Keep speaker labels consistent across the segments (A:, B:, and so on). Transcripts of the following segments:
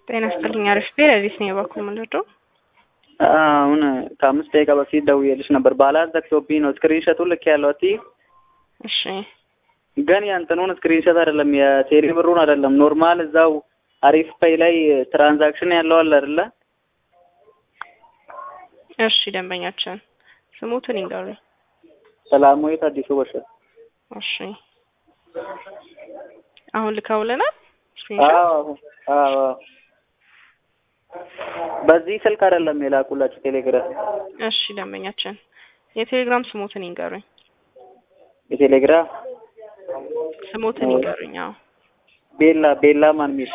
A: ጤና ይስጥልኝ። አሪፍ ቤት አዲስ ነው የባኩ ምንድነው?
B: አሁን ከአምስት ደቂቃ በፊት ደውዬልሽ ነበር። ባላንስ ዘግቶብኝ ነው። ስክሪንሾቱን ልክ ያለው እቲ
A: እሺ
B: ግን የእንትኑን ስክሪንሾት አይደለም የቴሌ ብሩን አይደለም። ኖርማል እዛው አሪፍ ፔይ ላይ ትራንዛክሽን ያለው አለ አይደለ?
A: እሺ ደንበኛችን ስሙትን ይንገሩ።
B: ሰላማዊት አዲሱ በሽር።
A: እሺ አሁን ልከውልናል። ስክሪንሾት
B: አዎ አዎ። በዚህ ስልክ አይደለም የላኩላችሁ ቴሌግራም።
A: እሺ ደንበኛችን የቴሌግራም ስሙትን ይንገሩኝ።
B: የቴሌግራም
A: ስሙትን ይንገሩኝ። አዎ
B: ቤላ ቤላ ማን ሚል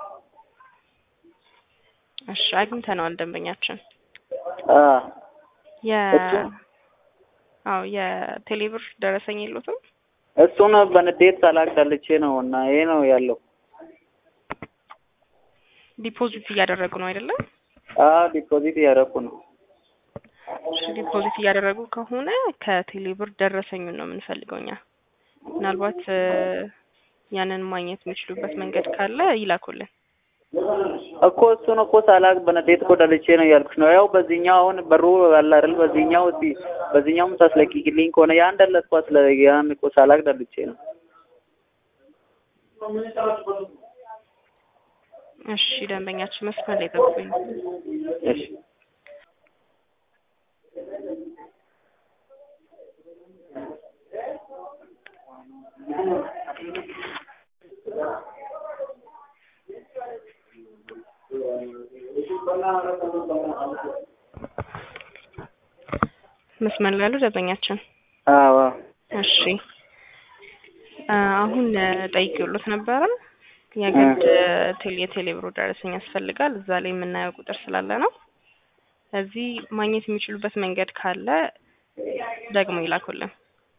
A: እሺ አግኝተነዋል ደንበኛችን
B: አ
A: የ
B: እሱ?
A: አዎ የቴሌብር ደረሰኝ የሉትም።
B: እሱን በንዴት ሳላቅ ዳልቼ ነው እና ይሄ ነው ያለው።
A: ዲፖዚት እያደረጉ ነው አይደለም?
B: አ ዲፖዚት እያደረኩ ነው።
A: እሺ ዲፖዚት እያደረጉ ከሆነ ከቴሌብር ደረሰኙን ነው የምንፈልገው እኛ። ምናልባት እ ያንን ማግኘት የሚችሉበት መንገድ ካለ ይላኩልን።
B: እኮ እሱን እኮ ሳላቅ በንዴት እኮ ዳልቼ ነው እያልኩሽ ነው። ያው በዚህኛው አሁን በሩ አለ አይደል? በዚህኛው እስቲ በዚህኛውም ታስለቂልኝ ከሆነ ያን ደለትኳ ስለ ያን እኮ ሳላቅ ዳልቼ ነው።
A: እሺ ደንበኛችን መስመር ላይ ጠብቁኝ።
B: እሺ
A: መስመር ላይ ያሉ ደንበኛችን
B: አዎ
A: እሺ አ አሁን ጠይቄዎት ነበረ የግድ ቴሌ የቴሌብሩ ደረሰኝ ያስፈልጋል። እዛ ላይ የምናየው ቁጥር ስላለ ነው። እዚህ ማግኘት የሚችሉበት መንገድ ካለ ደግሞ ይላኩልን።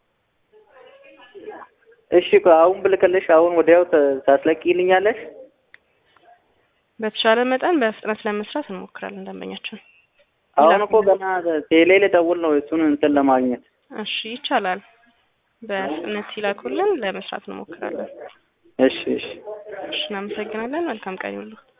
B: እሺ እኮ አሁን ብልክልሽ አሁን ወዲያው ተ- ታስለቂልኛለሽ?
A: በተሻለ መጠን በፍጥነት ለመስራት እንሞክራለን ደንበኛችን።
B: አሁን እኮ ገና ቴሌ ልደውል ነው እሱን እንትን ለማግኘት።
A: እሺ ይቻላል። በፍጥነት ይላኩልን፣ ለመስራት እንሞክራለን።
B: እሺ እሺ
A: እሺ እናመሰግናለን። መልካም ቀን ይሁንልዎት።